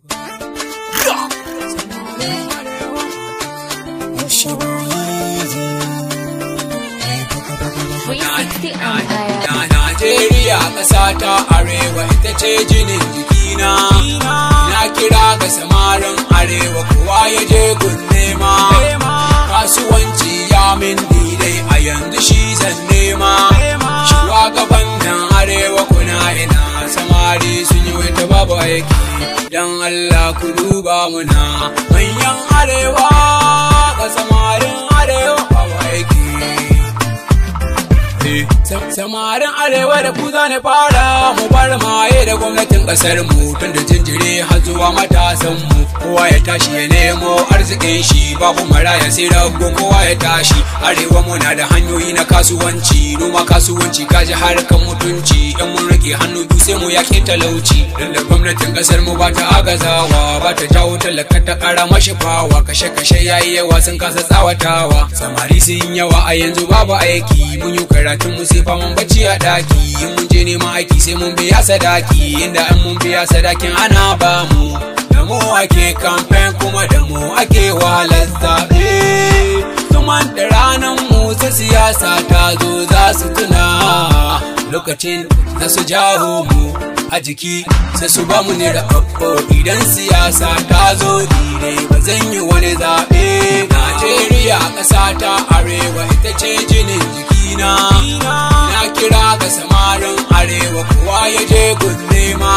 Na Najeriya ƙasa ta arewa ita ce jinin jikina. Na kira ga samarin arewa kowa ya je gun nema. Kasuwanci ya min dai a yanzu shi zan nema. Shugaban nan arewa kuna ina samari sun yi wata babu aiki. Dan Allah ku duba muna manyan arewa ga samarin arewa babu aiki. Samarin arewa da ku zane fara mu bar maye da gwamnatin kasar mu tun da jinjiri har zuwa matasan mu kowa ya tashi ya nemo arzikin shi babu maraya sai rago kowa ya tashi arewa muna da hanyoyi na kasuwanci noma kasuwanci kaji harkan mutunci in mun rage hannu biyu sai mu yaƙi talauci dan da gwamnatin kasar mu ba ta agazawa ba ta jawo talaka ta ƙara mashi fawa kashe kashe yayi yawa sun kasa tsawatawa samari sun yawa a yanzu babu aiki mun yi karatun mu sai faman bacci a daki in mun je neman aiki sai mun biya sadaki inda in mun biya sadakin ana ba mu da mu ake kamfen kuma da mu ake wahalar zaɓe tuman da ranar mu ta siyasa ta zo za su tuna lokacin da su jawo mu a jiki sai su ba mu ne da idan siyasa ta zo ne ba zan yi wani zaɓe Najeriya ƙasa ta arewa ita ce jinin jikina na kira ga samarin arewa kowa ya je gun nema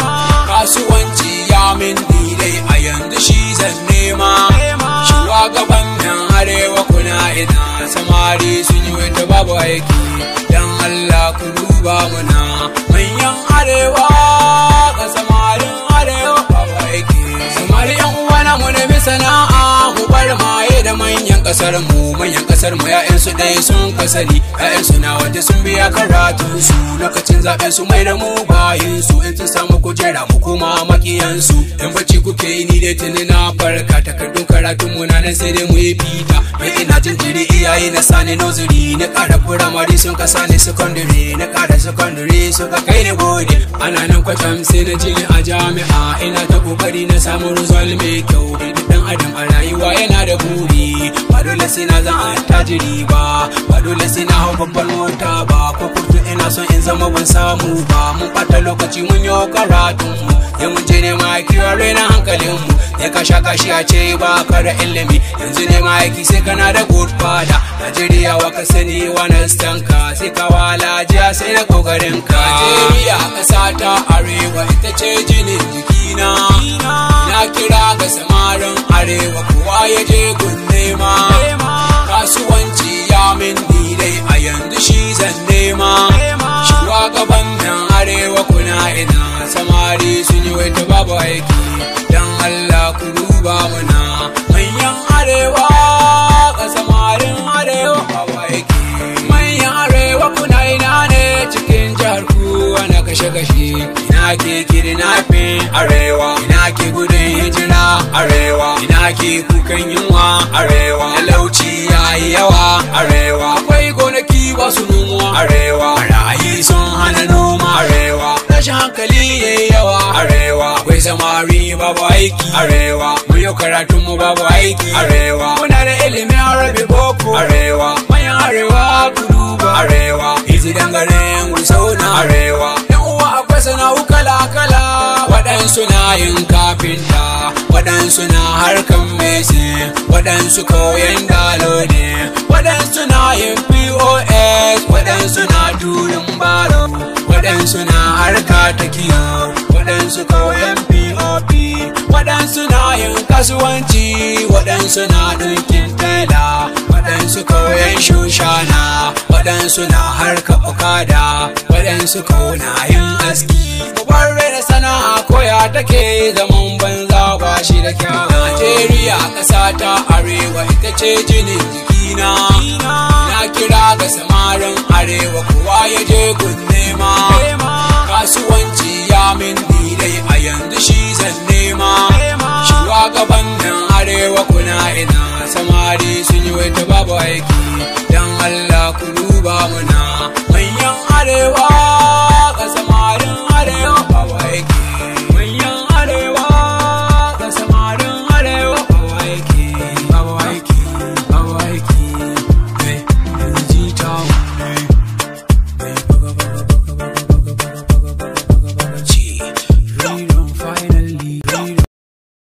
kasuwanci ya min dai a yanzu shi zan nema shugaban nan arewa kuna ina samari sun yi wata babu aiki dan Allah ku duba muna manyan arewa ga samarin arewa babu aiki samari yan uwana mu nemi sana'a mu bar maye da manyan kasar mu manyan kasar mu ya'yan su ɗaya sun kasari ya'yan su na waje sun biya karatu su lokacin zaben su mai da mu bayin su in sun samu kujera mu kuma makiyan su in bacci kuke yi ni dai tuni na farka takardun karatun mu na nan sai dai mu yi fita mai ina jin jiri iyaye na sani nozuri na ƙara firamare sun kasa ne secondary na ƙara secondary suka kai ni gode ana nan kwatam sai na je a jami'a ina ta kokari na samu result mai kyau duk dan adam a rayuwa yana da buri ba dole sai na zan attajiri ba ba dole sai na hau babban mota ba ko kurtu ina son in zama ban samu ba mun ɓata lokaci mun yi karatun mu ya mun je ne ma kiwa raina hankalin mu ya kasha kashi a ce ba ka da ilimi yanzu ne ma aiki sai kana da good father Najeriya wa ka sani wani stanka sai ka wala jiya sai na kokarin ka Najeriya ƙasa ta arewa ita ce jinin jikina na kira ga samarin arewa kowa ya je gun nema kasuwanci ya min dai a yanzu shi zan nema shugaban nan arewa kuna ina samari sun yi wata babu aiki dan Allah ku duba muna manyan arewa ga samarin arewa babu aiki manyan arewa kuna ina ne cikin jihar ku ana kashe-kashe ina ke kidnapping arewa ina ke gudun hijira arewa ina ke kukan yunwa arewa talauci yayi yawa arewa akwai gonaki ba su nomuwa arewa barayi sun hana noma arewa rashin hankali yayi yawa arewa akwai samari babu aiki arewa mu yau karatun mu babu aiki arewa muna da ilimin arabi boko arewa manyan arewa kudu ba arewa izi dangaren gusauna arewa yan uwa akwai sana'u kala kala waɗansu na yin kafinta waɗansu na harkan mesin waɗansu koyan dalo ne waɗansu na yin pos waɗansu na turin baro waɗansu na harka ta kiyo waɗansu koyan pop waɗansu na yin kasuwanci waɗansu na ɗinkin tela waɗansu koyan shushana waɗansu na harka okada waɗansu na yin aski bar da sana'a koya take zaman banza ba shi da kyau Najeriya ƙasa ta arewa ita ce jinin jikina na kira ga samarin arewa kowa ya je gun nema kasuwanci ya min dai a yanzu shi zan